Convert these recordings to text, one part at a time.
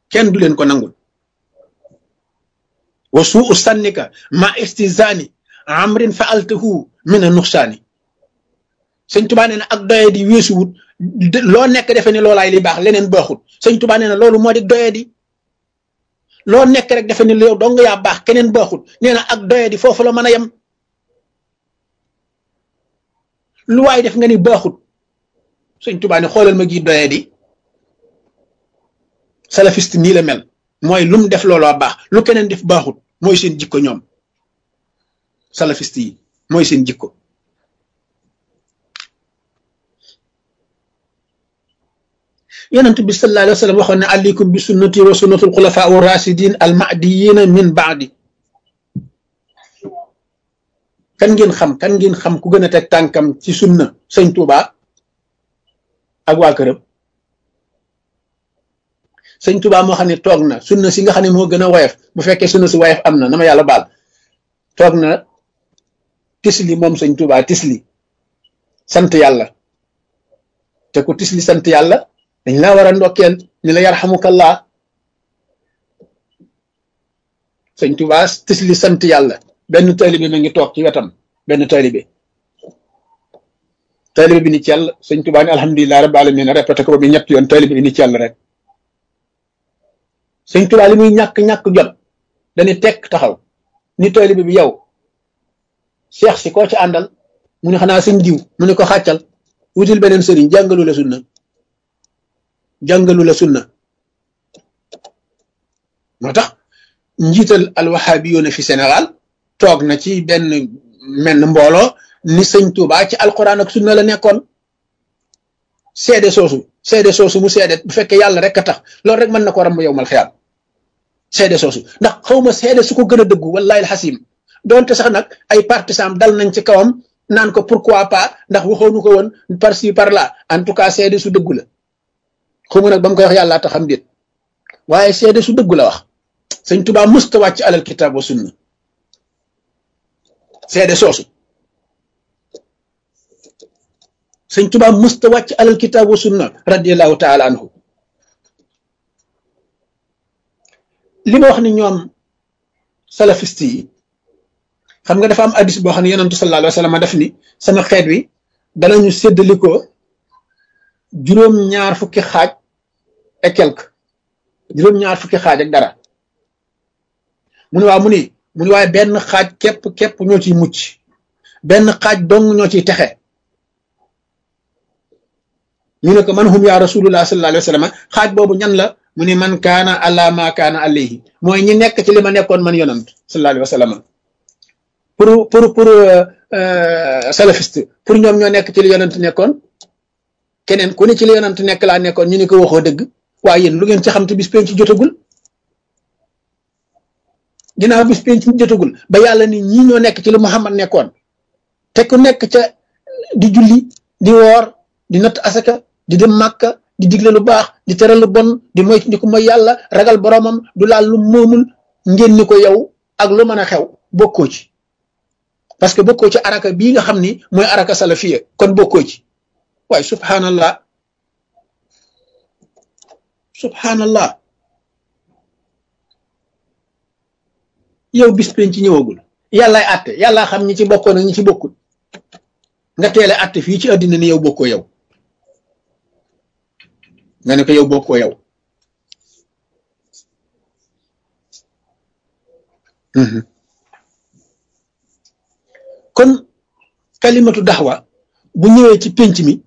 kenn du leen ko nangul wa suu sannika ma istizani amrin faaltahu min a nuxsaani sëñ tubaa nee na ak doye di weesuwut loo nekk defe ne loolaay li baax leneen baaxut sëñ tubaa nee na loolu moo di doye di loo nekk rek defe ne yow dong yaa baax keneen baaxut nee na ak doye di foofu la mën a yem lu waay def nga ni baaxut sëñ tubaa ne xoolal ma gi doye di salafiste nii la mel mooy lu mu def looloo baax lu keneen def baaxut mooy seen jikko ñoom salafiste yi mooy seen jikko yonent bi sallallahu alayhi wa sallam waxoon ne aleykum bi sunnati wa sunnatul xulafa u rasidin al mahdiyina min baadi kan ngeen xam kan ngeen xam ku gën a teg tànkam ci sunna sëñ Tuuba ak waa këram sëñ Tuuba moo xam ne toog na sunna si nga xam ne moo gën a woyof bu fekkee sunna si woyof am na na ma yàlla baal toog na tisli moom sëñ Tuuba tisli sant yàlla te ku tisli sant yàlla dañ laa war a ndokkeel ni la yarhamukallah sëñ Tuuba tisli sant yàlla benn taalibe ma ngi toog ci wetam benn taalibe taalibe bi ni cell sëñ Tuuba ni alhamdulilah rabbil alamin répété ko ba bi ñett yoon taalibe bi ni cell rek sëñ Tuuba li muy ñàkk-ñàkk jot dañuy tekk taxaw ni taalibe bi yow cheikh si koo ci àndal mu ne xanaa sëñ diw mu ne ko xàccal wutil beneen sëriñ jàngalu la sunna jàngalu la sunna moo tax njiital alwahabiyuuna fi Sénégal toog na ci benn menn mbooloo ni sëñ Tuuba ci alquran ak sunna la nekkoon seede soosu seede soosu mu seede bu fekkee yàlla rek a tax loolu rek mën na ko ramb yow mal xiyaam seede soosu ndax xawma seede su ko gën a dëggu wallahi alxasim doonte sax nag ay partisan dal nañ ci kawam naan ko pourquoi pas ndax waxoonu ko woon par ci par là en tout cas seede su dëggu la xawma nag ba mu koy wax yàlla tax xam déet waaye seede su dëggu la wax sëñ Tuubaa musta wàcc alal kitaab wa sunna seede soosu sëñ Tuubaa musta wàcc alal kitaab wa sunna radiallahu taala anhu li ma wax ni ñoom salafiste yi xam nga dafa am addis boo xam ne yonentu sallallahu alayhi wa sallam def ni sama xeet wi danañu séddalikoo juróom-ñaar fukki xaaj et quelque juróom-ñaar fukki xaaj ak dara mu ne waaw mu ni mu ni waaye benn xaaj képp képp ñoo ciy mucc benn xaaj dong ñoo ciy texe ñu ne ko man hum yaa rasulullah sallallahu alayhi wa sallam xaaj boobu ñan la mu ni man kaana ala ma kaana alayhi mooy ñi nekk ci li ma nekkoon man yonant sallallahu alayhi wa sallam pour pour pour salafiste pour ñoom ñoo nekk ci li yonant nekkoon keneen ku ne ci li yonant nekk laa nekkoon ñu ni ko waxoo dëgg waaye yéen lu ngeen ci xam te bis penc jotagul ginnaaw bis penc jotagul ba yàlla ni ñii ñoo nekk ci li Muhammad nekkoon te ku nekk ca di julli di woor di natt asaka di dem màkka di digle lu baax di tere lu bon di moy di ko mooy yàlla ragal boromam du laal lu moomul ngeen ni ko yow ak lu mën a xew bokkoo ci parce que bokkoo ci araka bii nga xam ni mooy araka salafiya kon bokkoo ci waaye subhanallah subhanallah yow bis penc ci ñëwagul yàllaay àtte yàllaa xam ñi ci bokkoon ak ñi ci bokkul nga teele àtte fii ci àddina ni yow bokkoo yow nga ne ko yow bokkoo yow kon kalimatu daxwa bu ñëwee ci pénc mi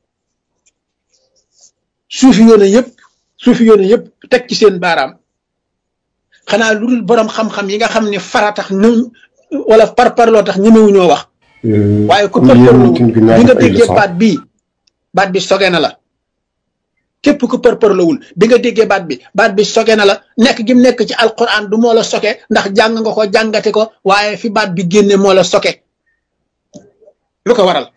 suufi yoone yëpp suufi yoone yëpp teg ci seen baaraam xanaa lu dul borom xam-xam yi nga xam ne fara tax ñu wala par parloo tax ñemewuñoo wax waaye ku parparloo bi nga déggee baat bii baat bi soge na la képp ku parparlowul bi nga déggee baat bi baat bi soge na la nekk gi mu nekk ci alquran du moo la soke ndax jàng nga ko jàngate ko waaye fi baat bi génne moo la soke lu ko waral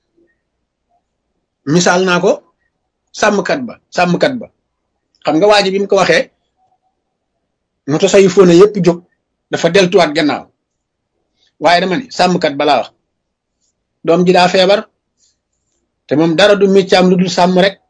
misaal naa ko sàmmkat ba sàmmkat ba xam nga waa ji bi mu ko waxee moto sayu fóona yépp jóg dafa deltuwaat gannaaw waaye dama ni sàmmkat balaa wax doom ji daa feebar te moom dara du méccaam lu dul sàmm rek